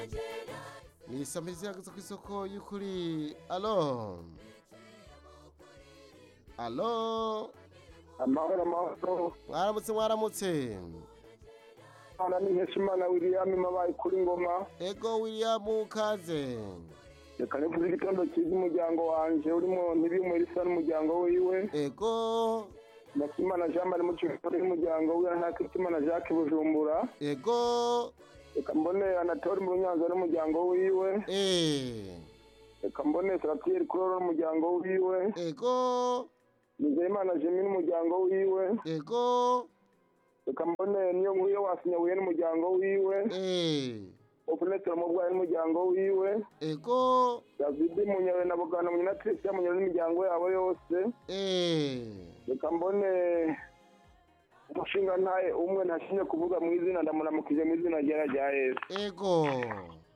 ni isamirizi ihagaze ku isoko y'ukuri alo alo amahoro amahoro mwaramutse mwaramutse ana ni nkeshimana william mabaye kuri ngoma ego william kaze reka nivuze igitondo cyiza umuryango wanje urimo ntibimwe risa n'umuryango wiwe ego nakimana jean marie mucikore n'umuryango wiwe ntakitimana jacques bujumbura ego reka mbone anatole mu nyanza n'umuryango wiwe eh reka mbone saratieri kuroro n'umuryango wiwe ego nizeyimana jemi n'umuryango wiwe ego reka mbone niyo nkuru yo wasinyabuye n'umuryango wiwe eh opunetero mubwayi n'umuryango wiwe ego david munyawe na bugana munyatrice munyawe n'imiryango yabo yose eh reka mbone umushinga ntaye umwe ntashinye kuvuga mu izina ndamuramukije mu izina ryera rya yesu ego